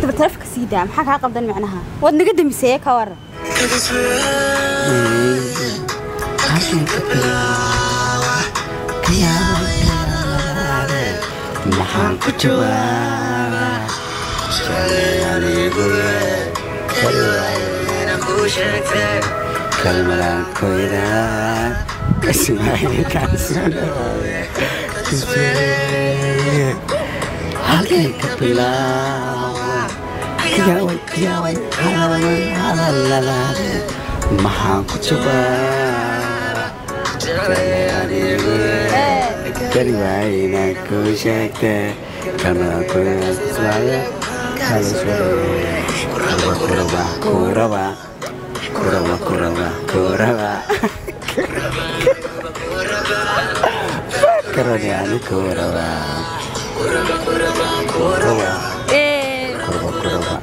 hadaba taleefanka sii daa maxaa kaa qabdan macnaha waad naga damiseye ka waran halkan ka bilaawa ka yaabay maxaan ku jawaabaa kalmadaan koydaa halkan ka bilaawa yaaway yaaway halalan halalalaade maxaan ku jawaabaa kari waayna ku sheegte kalmadaan koydaa kuraba kuraba kuraba kuraba kuraba kuraba karaniani kuraba kuraba kuraba kuraba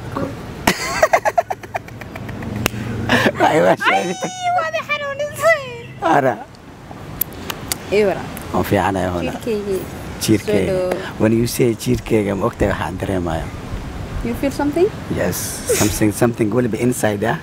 aywa sheegtay waada xanuunisay ara iwara oo fiicanaya hona jirkaygii jiirkeyga Soo dhow. when you say jiirkeyga ma ogtahay waxaan dareemaya you feel something yes something something weliba inside ah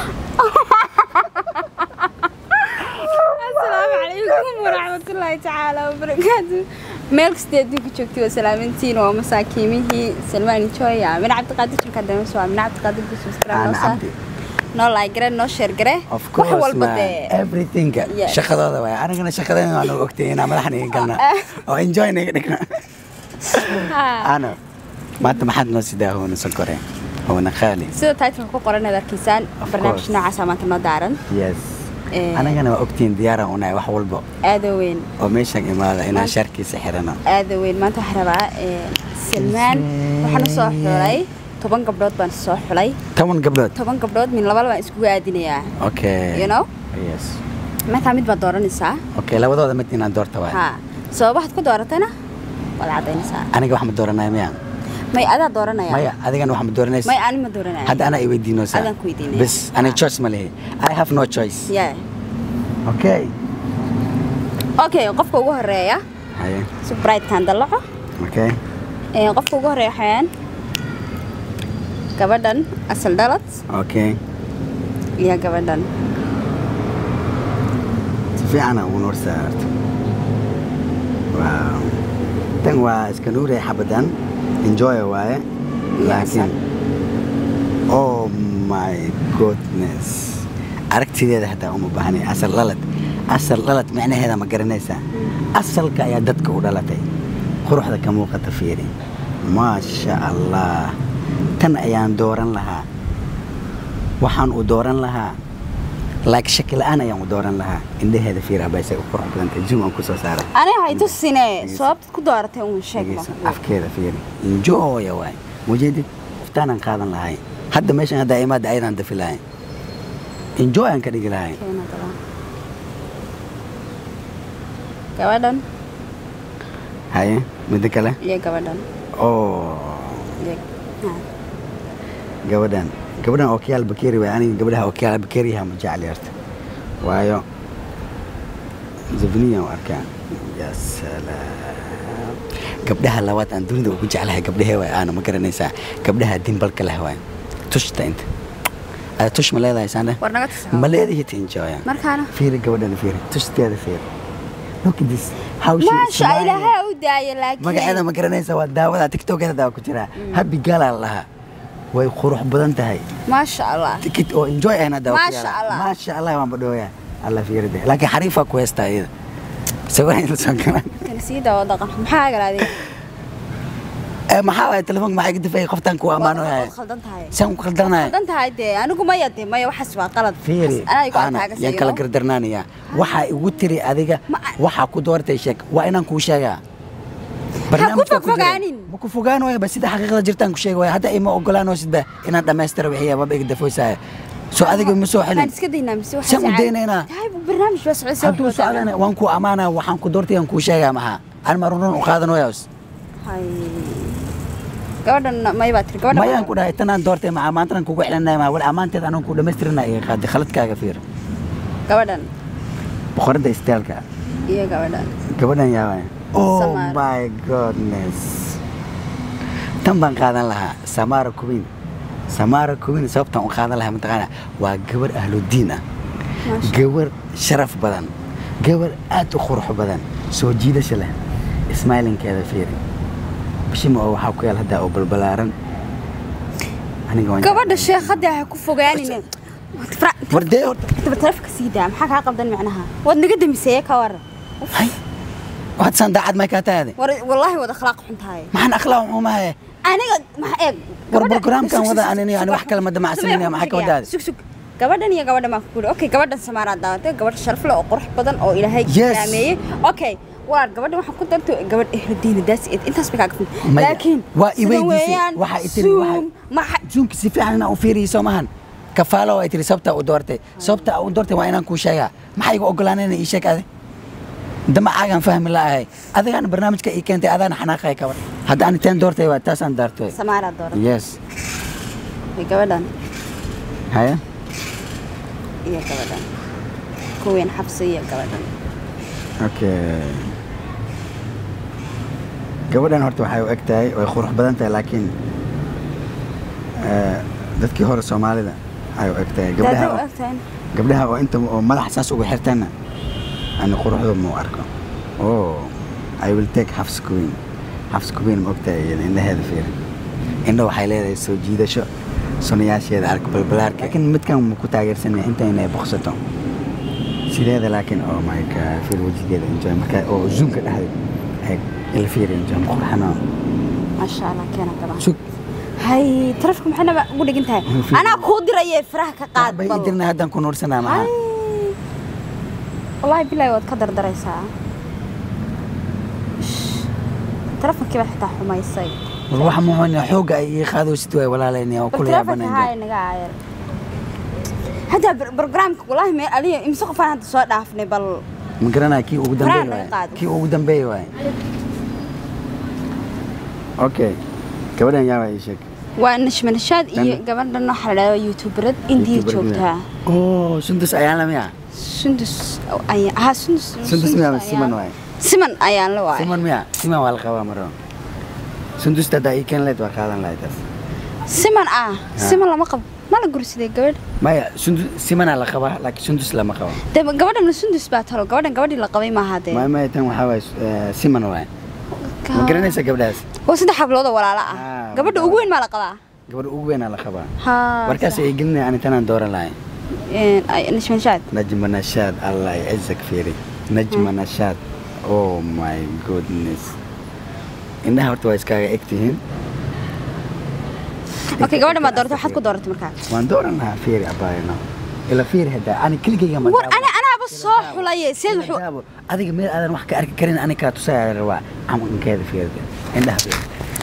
asalaamu calaykum waraxmatullaahi tacaala wabarakaatu meel kasta adduunka joogtay waa salaamantiin waa masaakiimihii salmaan joya min cabdiqaadir jirka damas waa min cabdiqaadir aan bisubscribe cabdi noo like gare noo share gare of course wax walba man dee everything Yes. shaqadooda waay anigana shaqadeena waan ogtay inaan madaxna iga galna oo enjoy naga dhigna Ha. ano maanta maxaad noo sidaa hoona sokore hoona khaali sida titleka ku qoran aad arkaysaan Of barnaamij course. noocaasa maanta noo daaran yes Eh, anigana waa ogtiin diyaaraan unahay wax walba aada weyn oo meeshaan imaada inaan Maanta- sharkiisa xirano aada weyn maanta waxaan rabaa eh, salmaan waxaan u soo xulay toban gabdhood baan soo xulay toban gabdhood toban gabdhood min laba baan iskugu aadinayaa okay you know yes markaa mid baad dooranaysaa okay labadooda mid inaan doorta waay ha sababahaad ku dooratayna waad cadaynaysaa aniga wax ma dooranaya miya may adaa dooranaya maya adigana wax ma dooranaysa may ani ma dooranaya hadda anaa i weydiinoosaa Adaan ku weydiinaya. bes aniga choice ma lihi i have no choice yeah okay okay qofka ugu horeeya haye si brightkan dallaco okay Eh, qofka ugu horeeya waxayaan gabadhan asal dhalad okay iyo gabadhan si fiicana ugu noor saarto wow tan waa iska nuuraya xabadan enjoy waaye laakiin oh my goodness aragtideeda hataa uma baahnay asal dhalad asal dhalad micnaheeda ma garanaysaa asalka ayaa dadka u dhalatay quruxda ka muuqata fiiri maasha allah tan ayaan dooran lahaa waxaan u dooran lahaa like shaki la'aan ayaan u dooran lahaa indhaheeda fiir abaysay u qurux badantay zoom aan kusoo saaray ani hay tusine sababtaad ku dooratay uun sheeg dhegeyso, afkeeda fiiri enjoya waay mujeedid iftaanan qaadan lahay hadda meeshan haddaa imaada ayadaan dafi lahay enjoy aan ka dhigi lahay gabadhan haye midda kale iyo gabadhan oo iyo- ha. gabadhan gabadhan okiyaal bakeri waay aniga gabadhaha okiyaal bakeriyaha ma jecel yarta waayo zafniyan u arkaa ya salaam gabdhaha labaad aan dunida ugu jeclahay gabdhahee waay aana ma garanaysaa gabdhaha dimbalka leh waay tushta inta ada tush ma leedahay saandhe war naga tusa ma leedahay ta enjoya markaana fiiri gabadhan fiiri tushtaada fiiri look at this how she is maasha smiling. ilaahay u daaya laakiin magaceeda ma garanaysa waa daawada tiktokeeda daa ku jiraa happy galaa lahaa way qurux badan tahay maasha allah tikit oo enjoy ahna daa Masha Allah. maasha allah waan badhooya alla fiiride laakiin xariifaa ku heystaa iyada sawir in la soo galaan kan sii dawo dhaqan maxaa galaadee ee maxaa waay telefoonka maxaa iga dafayay qoftaan ku ammaano yahay waad khaldan tahay saan ku khaldanahay khaldan tahay dee anigu maya dee maya waxaas waa qalad fiiri anaa igu ana adkaaga yaan kala gardarnaanaya waxaa igu tiri adiga Ma- waxaa ku doortay sheeg waa inaan kuu sheegaa ku Barnaamijka ku jira. fogaanin. ma ku fogaan waaya ba sida xaqiiqda jirtaan ku sheegi waaya hadda ima ogolaanoosidba inaan dhammaystira wixiya baba iga dafoysaya soo adiga ma soo waan xelin iska daynaa mise waxaa Saan u saacaday. daynaynaa? tahay barnaamij baa socday hadduu socdana waan ku ammaanaa waxaan ku doortay aan kuu sheegaa maxaa aan ma run run u qaadan wayaas hay gabadhan may baa tiri gabadhan mayaan ku dhahay tanaan doortay maxaa maantanan kugu xelinaya maa wal ammaanteed anaan ku dhammaystirina iga qaaday khaladkaaga fiir gabadhan boqoradda istaalka iyo gabadhan gabadhan yaabay oh Samar. my goodness tan baan qaadan lahaa samara kubin samara kubin sababtaan u qaadan lahaa mataqaana waa gabar ahludiin ah Maasha. gabar sharaf badan gabar aad u qurux badan soo jiidasha leh ismailinkeeda fiiri bishima oo waxaa ku yaal hadda oo balbalaaran aniga waan gabadha jeclahay. sheekhadaa ha ku fogaanine wardee horta intaba taleefka sii daa maxaa kaa qabdan macnaha waad naga damiseeye ka waran hay waxaad saan daacad may kaa taade war wallaahi wad akhlaaq xun tahay maxaan akhlaaq xumahaye aniga maxa eeg War gabadha- barnaamijkan sug, sug, wada sug, anini, sug, ani wax sug, kale ma damacsanin, sug, maxaa ka sug, wadaade? sug sug gabadhan iyo gabadhan baan ku guuri okay gabadhan samaaraa daawatay gabadh sharaf leh oo qurux badan oo ilaahay Yes. karaameeyey okay walaal gabadhan waxaan ku dartay gabadh ehludiina daas intaas bay kaaga fun Maya, laakiin waa i sidan weydiisay, weeyaan, waxaa i tiri, waxaa- zoom, maxa zoomka si fiican inaan u fiiriyo soo mahan kafaalo ay tiri sababta u doortay sababta u doortay waa inaan kuu sheegaa maxaa iga ogolaanayna ii sheeg adi damacaagaan fahmi la'ahay adigaan barnaamijka ii keentay adaana xanaaqay kabar hadda ani teen doortay waa taasaan daartay samaaraa dooran yes iyo gabadhan haya iyo gabadhan kuween xabsi iyo gabadhan okay gabadhan horta waxay u eg tahay way qurux badan tahay laakiin eh, dadkii hore soomaalida ay u eg tahay daada gabdhaha u oo- egtahay gabdhaha oo inta oo madax saas ugu xirtana ani quruxda ma u arko oh i will take half screen half screen ma ogtahay iyada indhaheeda fiiri indho waxay leedahay soo jiidasho sunayaasheeda arka balbalaarka laakiin midkan ma ku taageersanaya inta inay boqsato sideeda laakiin oh my god fiir wejigeeda enjoy marka oo zoomka dhexdeed eeg ila fiiri enjoy ma qurxano maasha allah keena gabadhan sug hay tarafka maxay naba ugu dhigan tahay Fiiri. anaa kuu diraye faraha ka qaad bay bal idirna haddaan ku nuursanaa hay maxaa wallaahi bilaahi waad ka dardaraysaa Shh. tarafankii baad xitaa xumaysay war waxa muxuuna xoogga ay ii qaadoosid waay walaalayni oo bal kula tarafanka yaabanaya haa inaga caayar hadda bar- barnaamijka wallaahi mee aliya imse qofaan hadda soo dhaafnay bal ma garanaya kii ugu Faraha dambeey laga waay qaado. kii ugu dambeey waay okay gabadhan yaa waa ii sheeg waa nashmanashaad iyo Tan- gabadhan waxaa la dhahdaa youtuberad indiya YouTuber joogtaa oh sundus ayaan la miya sundus ayaa ha sundus sundus miya ayaan- siman waay siman ayaan la waay siman miya siman waa la qabaa maro sundus haddaa ii keen leed waa qaadan lahay taas siman ah siman lama qabo ma la gursaday gabadh maya sundus simanaa la qabaa laakiin sundus lama qabo de gabadhan sundus baa talo gabadhan gabadhii la qabay maaha dee maya maya tan waxaa waay eh, siman waay ma garanaysa gabdhahaas waa saddex hablood oo walaalo ah Ah, gabadha walaalo. ugu weyn maa la qabaa gabadha ugu weynaa la qabaa ha warkaas ay gelinaya ani tanaan dooran lahay nashmanshaad najma nashaad allah yacizak fiiri najma nashaad oh my goodness indhaha horta waa iskaaga eg tihiin okay gabadhan baa dooratay waxaad ku dooratay markaa waan dooran lahaa fiiri abaayno ila fiiri hadda ani keligayga ma war ana anaaba soo xulaye seed wuxuu daabo adiga meel aadan wax ka arki karin ani kaa tusaya rabaa camalkeeda fiirida indhaha fiiri